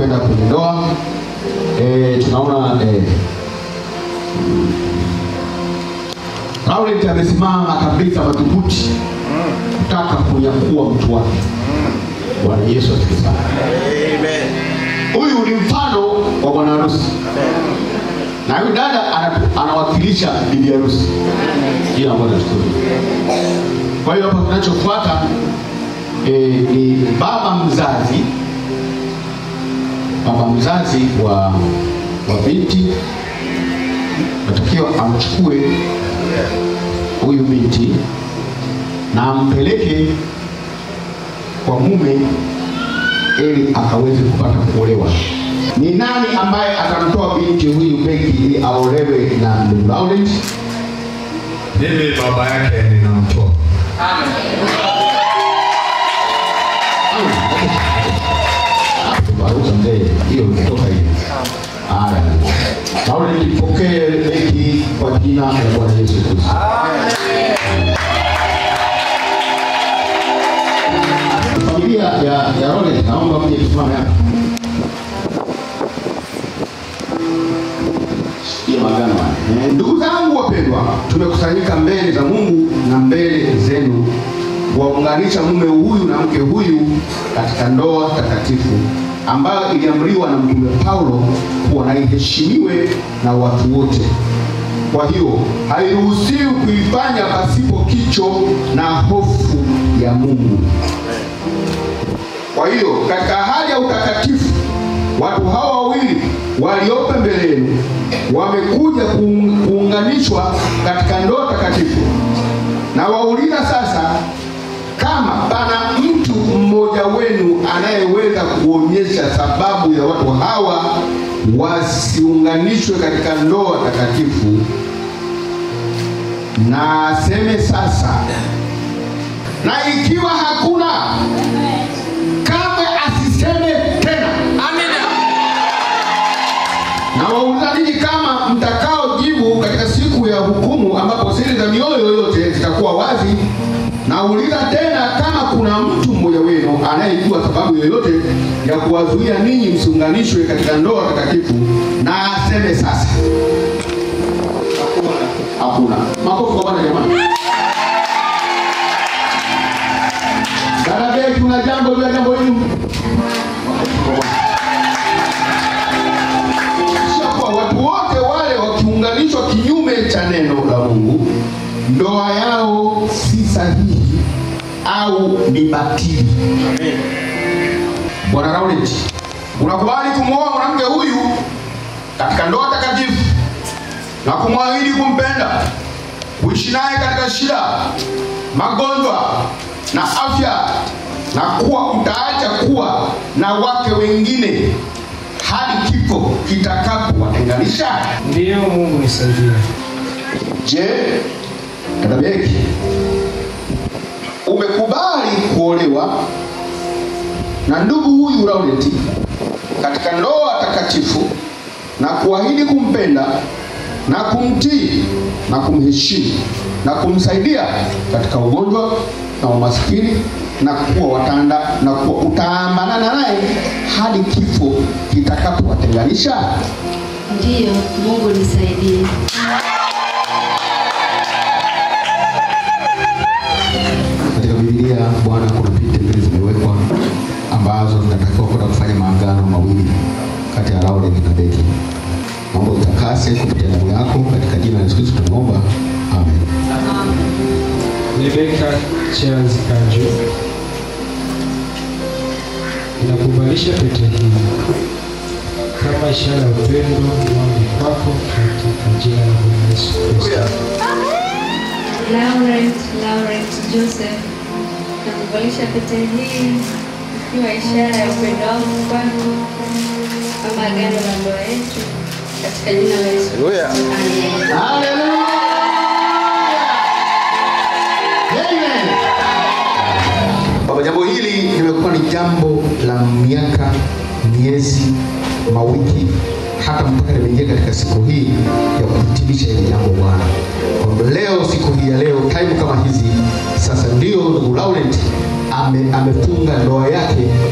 kwenda kwenye ndoa. E, tunaona e, Laurent amesimama kabisa madhubuti kutaka kunyakua mtu wake. Bwana Yesu asifiwe sana. Huyu ni mfano wa bwana harusi, na huyu dada ana- anawakilisha bibi harusi. Jina la Bwana litukuzwe. Kwa hiyo hapa kinachofuata e, ni baba mzazi, baba mzazi wa wa binti natakiwa amchukue huyu binti na ampeleke kwa mume ili akaweze kupata kuolewa. Ni nani ambaye atamtoa binti huyu Beki ili aolewe na ndugu Laurent? Mimi baba yake ninamtoa. Baruza mzee, hiyo imetoka hiyo. Haya. Laurent, pokee Beki kwa jina la Bwana Yesu Kristo. Familia ya ya Laurent, naomba mje tusimame hapa. Sikia magano haya. Eh, Ndugu zangu wapendwa, tumekusanyika mbele za Mungu na mbele zenu kuwaunganisha mume huyu na mke huyu katika ndoa takatifu ambayo iliamriwa na Mtume Paulo kuwa na iheshimiwe na watu wote. Kwa hiyo hairuhusiwi kuifanya pasipo kicho na hofu ya Mungu. Kwa hiyo katika hali ya utakatifu, watu hawa wawili waliopo mbele yenu wamekuja kuung- kuunganishwa katika ndoa takatifu, na wauliza sasa kama pana mtu mmoja wenu anayeweza kuonyesha sababu ya watu hawa wasiunganishwe katika ndoa takatifu, na aseme sasa. Na ikiwa hakuna, kamwe asiseme tena. Na wauliza ninyi kama mtakaojibu katika siku ya hukumu, ambapo siri za mioyo yote zitakuwa wazi. Nauliza tena kama kuna mtu mmoja wenu anayejua sababu yoyote ya kuwazuia ninyi msiunganishwe katika ndoa takatifu, na aseme sasa. Hakuna. Makofi kwa Bwana jamani. Dada Beki, kuna jambo juu ya jambo hili? Makofi kwa Bwana. Kisha kwa watu wote wale wakiunganishwa kinyume cha neno la Mungu, ndoa yao si sahihi au ni batili. Bwana Laurent, unakubali kumwoa mwanamke huyu katika ndoa takatifu na kumwahidi kumpenda, kuishi naye katika shida, magonjwa na afya, na kuwa utaacha kuwa na wake wengine hadi kifo kitakapowatenganisha? Ndiyo, Mungu nisaidie. Je, dada Beki, umekubali kuolewa na ndugu huyu Laurent katika ndoa takatifu na kuahidi kumpenda na kumtii na kumheshimu na kumsaidia katika ugonjwa na umaskini na kuwa watanda na kuwa utaambanana naye hadi kifo kitakapowatenganisha? Ndiyo, Mungu nisaidie. Katika Biblia Bwana, kuna pete mbili zimewekwa ambazo zinatakiwa kwenda kufanya maagano mawili kati ya Laurent na Beki. Naomba utakase kupitia damu yako katika jina la Yesu Kristo tunaomba, amen. Rebeka Charles Kanju, ninakubalisha pete hii kama ishara ya upendo wangu kwako katika jina la Bwana Yesu Kristo. Laurent, Laurent Joseph, nakuvalisha pete hii ikiwa ishara ya upendo wangu kwako kama agano la ndoa yetu katika jina la Yesu. Haleluya. Amen. Haleluya! Amen. Baba, jambo hili limekuwa ni jambo la miaka, miezi, mawiki, hata mpaka limeingia katika siku hii ya kuhitimisha hili jambo Bwana. Kwamba leo, siku hii ya leo, time kama hizi, sasa ndio ndugu Laurent ame, amefunga ndoa yake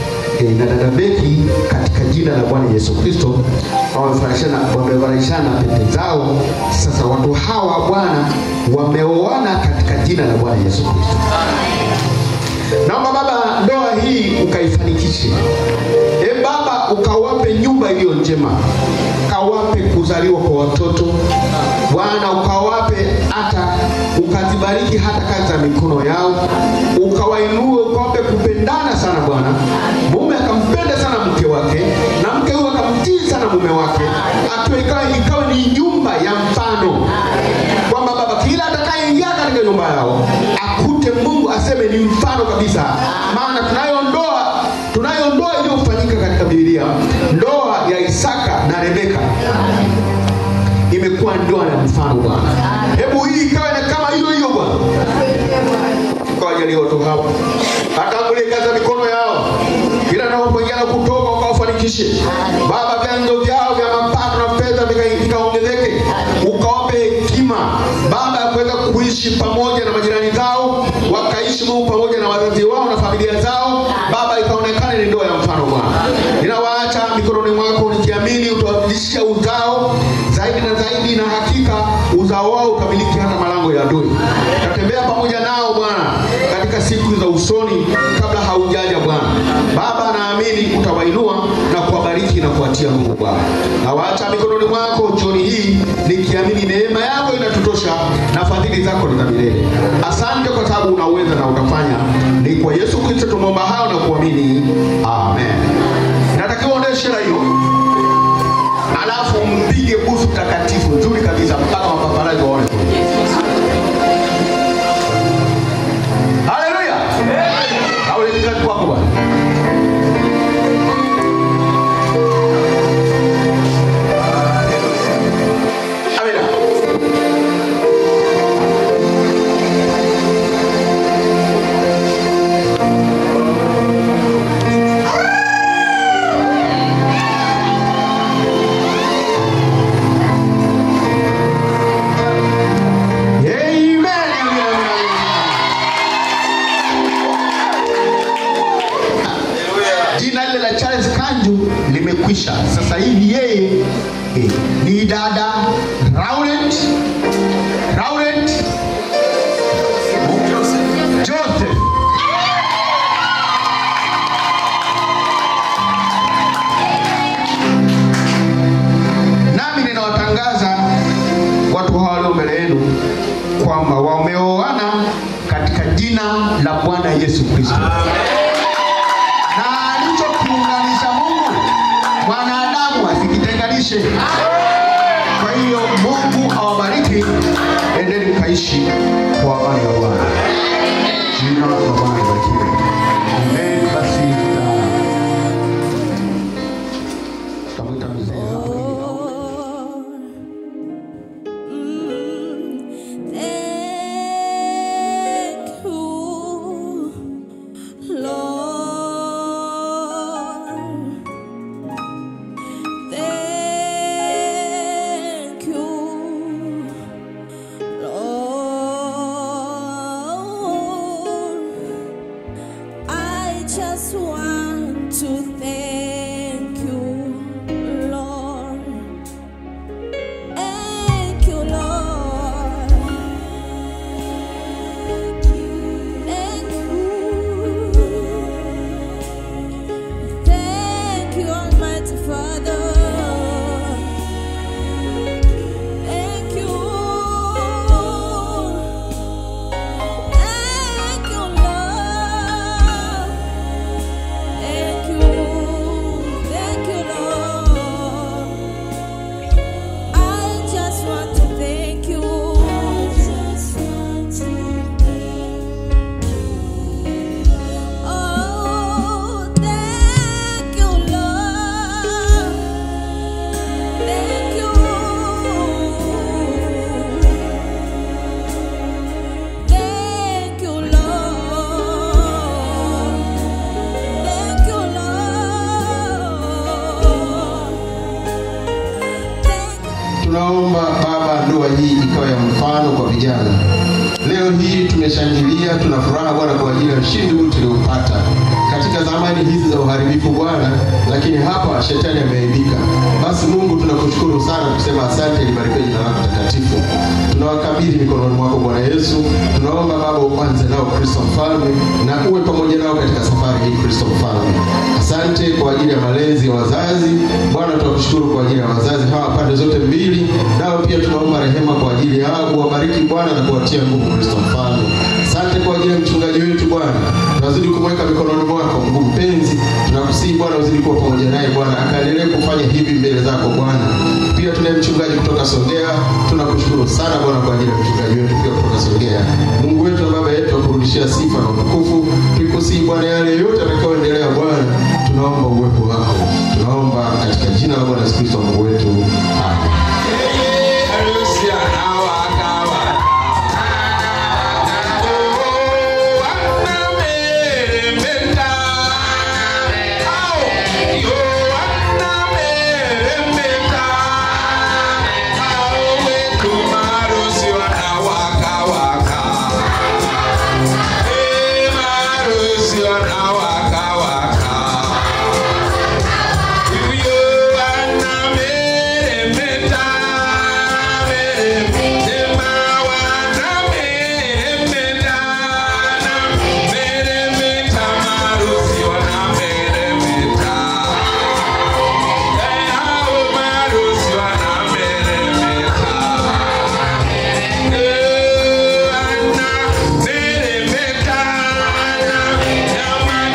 eh, na dada Beki katika jina la Bwana Yesu Kristo wamevalishana wamevalishana pete zao. Sasa watu hawa Bwana wameoana katika jina la Bwana Yesu Kristo. Naomba Baba, ndoa hii ukaifanikishe. E Baba, ukawape nyumba iliyo njema, ukawape kuzaliwa kwa watoto Bwana, ukawape hata ukazibariki hata kazi za mikono yao, ukawainue, ukawape kupendana sana Bwana. Mume akampenda sana mke wake na mke huyo akamtii sana mume wake, atuwe ikawa, ikawa ni nyumba ya mfano kwamba Baba, kila atakayeingia katika nyumba yao akute Mungu aseme ni mfano kabisa. Maana tunayo ndoa tunayo ndoa iliyofanyika katika Biblia, ndoa ya Isaka na Rebeka imekuwa ndoa ya mfano Bwana. Hebu hii ikawe na kama hiyo hiyo Bwana, ukawajalia watu hawa atangulie kazi za mikono yao, kila napoingia na kutoka ukawafanikishe Baba, vyanzo vyao vya mapato na fedha vika- vikaongezeke, ukawape hekima Baba ya kuweza kuishi pamoja na majirani zao, wakaishi Mungu pamoja na wazazi wao na familia zao. Baba, ikaonekana ni ndoa ya mfano Bwana. Ninawaacha mikononi mwako nikiamini utawazidishia uzao zaidi na zaidi, na hakika uzao wao utamiliki hata malango ya adui. Tatembea pamoja nao Bwana katika siku za usoni kabla haujaja Bwana. Baba, naamini utawainua na kuwabariki na kuwatia nguvu Bwana. Nawaacha mikononi mwako jioni hii nikiamini neema yako inatutosha na fadhili zako ni za milele. Asante kwa sababu unaweza na utafanya. Ni kwa Yesu Kristo tumeomba hayo na kuamini, amen. Natakiwa uende shera hiyo, alafu mpige busu takatifu nzuri kabisa mpaka mapaparazi waone. Haleluya! Au kazi kwako Bwana. Amina. Amen. Amina, amina, amina. Jina lile la Charles Kanju limekwisha. Sasa hivi yeye eh, ni dada Laurent Laurent Joseph. Nami ninawatangaza watu hawa walio mbele yenu kwamba wameoana katika jina la Bwana Yesu Kristo. Na alichokiunganisha Mungu mwanadamu asikitenganishe. Kwa hiyo Mungu awabariki, endeni mkaishi kwa amani ya Bwana. Jina la Bwana libarikiwe. Amen. Basi tuta- tutamwita mzee hapa ili aombe. Thank you, Lord. Thank you, Lord. I just want to thank you, Lord. Thank you, Lord. Thank you. Thank you, Almighty Father. Thank you. Thank you, Lord. Thank you. Thank you, Lord. I just want to thank you. Oh, thank you, Lord. Thank you. Thank you, Lord. Thank you, Lord. Thank Tunaomba Baba, ndoa hii ikawa ya mfano kwa vijana. Leo hii tumeshangilia, tuna furaha Bwana kwa ajili ya ushindi huu tuliopata katika zamani hizi za uharibifu Bwana, lakini hapa shetani ameaibika. Basi Mungu tunakushukuru sana kusema asante, libarikiwe jina lako takatifu. Tunawakabidhi mikononi mwako Bwana Yesu, tunaomba Baba uanze nao Kristo Mfalme na uwe pamoja nao katika safari hii Kristo Mfalme. Asante kwa ajili ya malezi ya wazazi Bwana, tunakushukuru kwa ajili ya wazazi hawa pande zote mbili, nao pia tunaomba rehema kwa ajili yao, uwabariki Bwana na kuwatia nguvu Kristo Mfalme. Asante kwa ajili ya mchungaji wetu Bwana, tunazidi kumweka mikononi mwako Mungu mpenzi, tunakusihi Bwana uzidi kuwa pamoja naye Bwana, akaendelee kufanya hivi mbele zako Bwana. Pia tunaye mchungaji kutoka Songea, tunakushukuru sana Bwana kwa ajili ya mchungaji wetu pia kutoka Songea. Mungu wetu na Baba yetu akurudishia sifa na utukufu, tukusihi Bwana, yale yote atakayoendelea Bwana, tunaomba uwepo wako, tunaomba katika jina la Bwana Yesu Kristo Mungu wetu, amen. Yeah.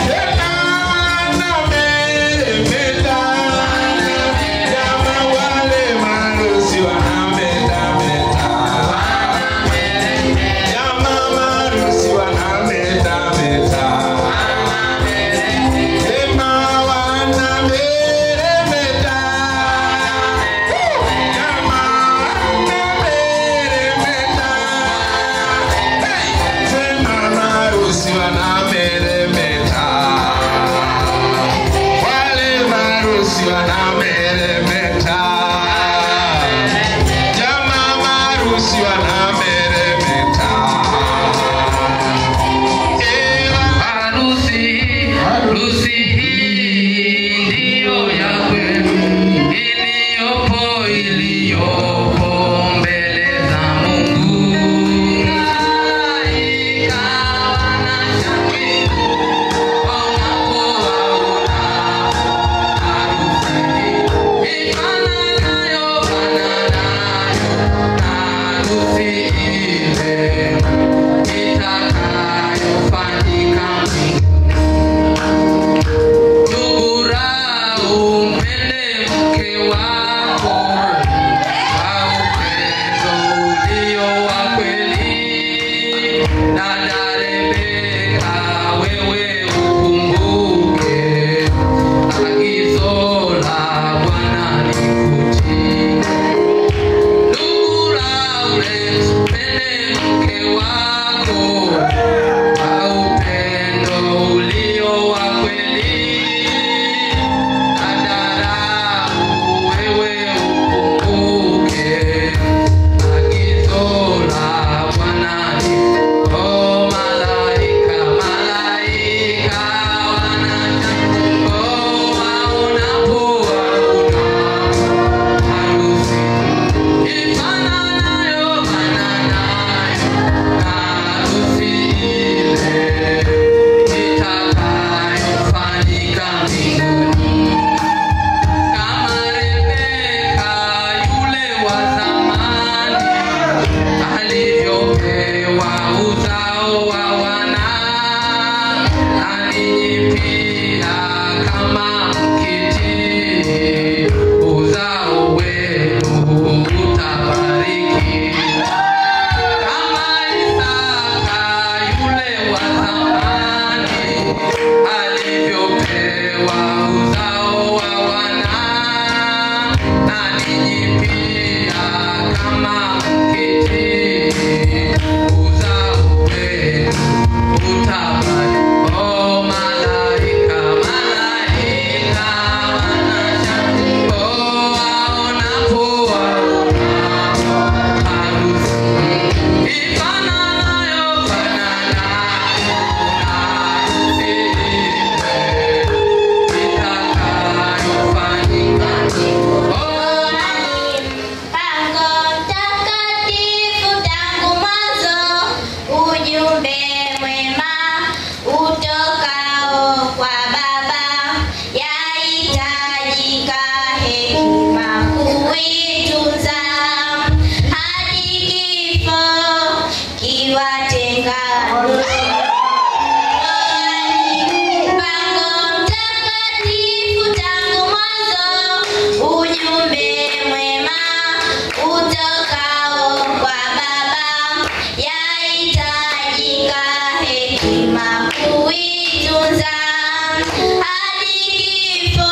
lazima kuitunza hadi kifo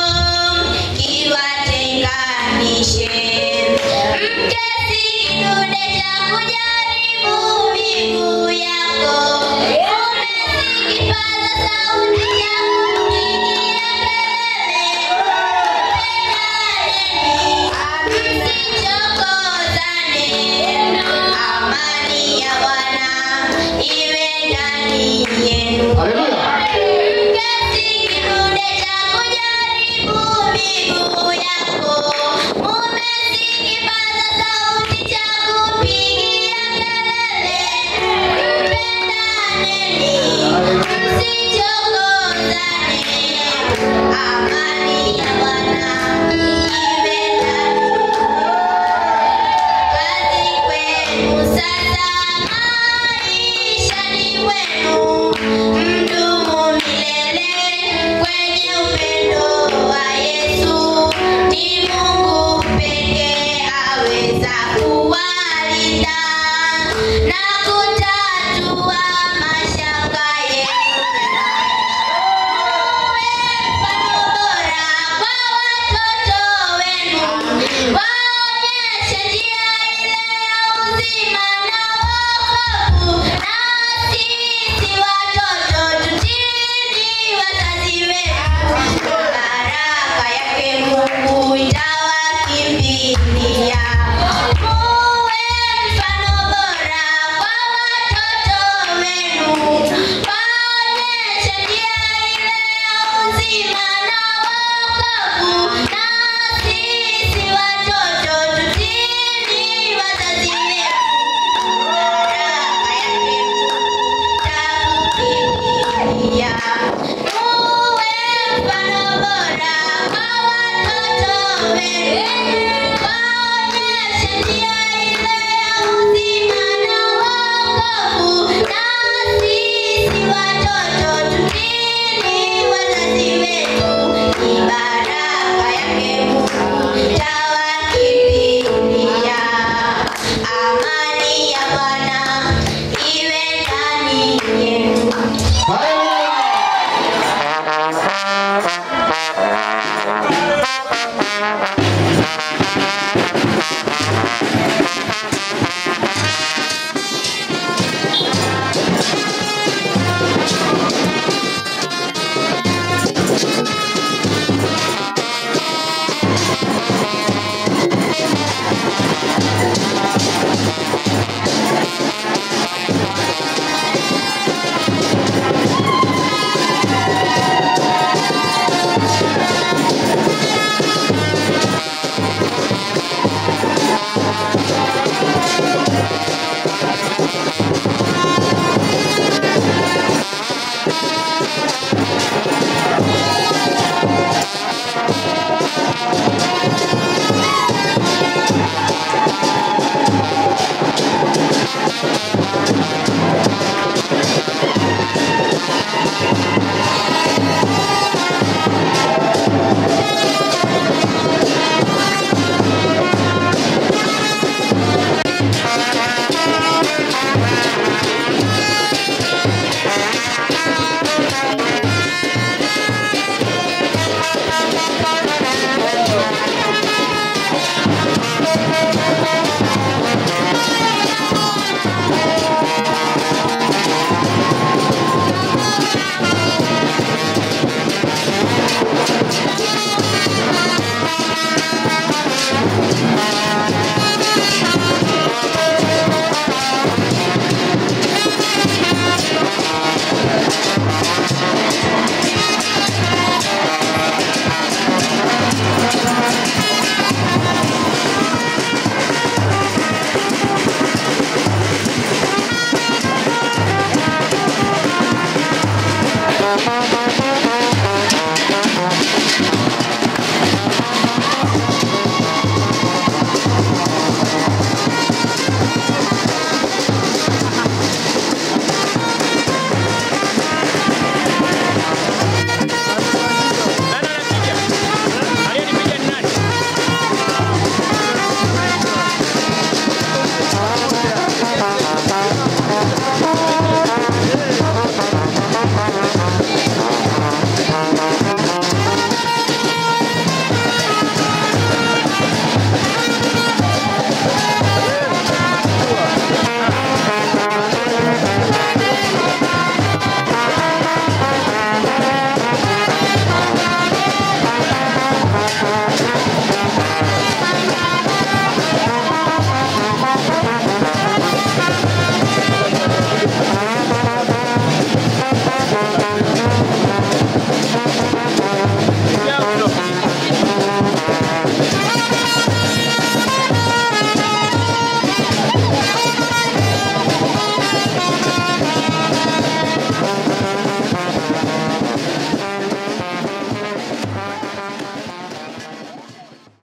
kiwatenganishe. Mke si kidude cha kujaribu miguu yako, mume si kipaza sauti cha kupigia kelele. Msichokozane, amani ya Bwana iwe ndani yenu. Haleluya. Mke si kidude cha kujaribu miguu yako, mume si kipaza sauti cha kupigia kelele. Mpendaneni, msichokozane, amani ya Bwana iwe ndani kazi kwenu sasa, maishani mwenu, mdumu milele kwenye upendo wa Yesu. Ni Mungu pekee aweza kuwalinda na kutatua mashaka yenu. Mfano bora kwa watoto wenu, waonyeshe njia ile ya uzima na wokovu, na sisi watoto tutini wazazi wetu, baraka yake Mungu itawakimbilia. Muwe mfano bora kwa watoto wenu, waonyeshe njia ile ya uzima na wokovu, na sisi watoto tutini wazazi wetu, baraka yake itakukimbilia. Muwe mfano bora kwa watoto wenu, waonyeshe njia ile ya uzima na wokovu, na sisi watoto tutini wazazi wetu, ni baraka yake Mungu itawakimbilia. Amani ya Bwana iwe ndani yenu. Haleluya. Thank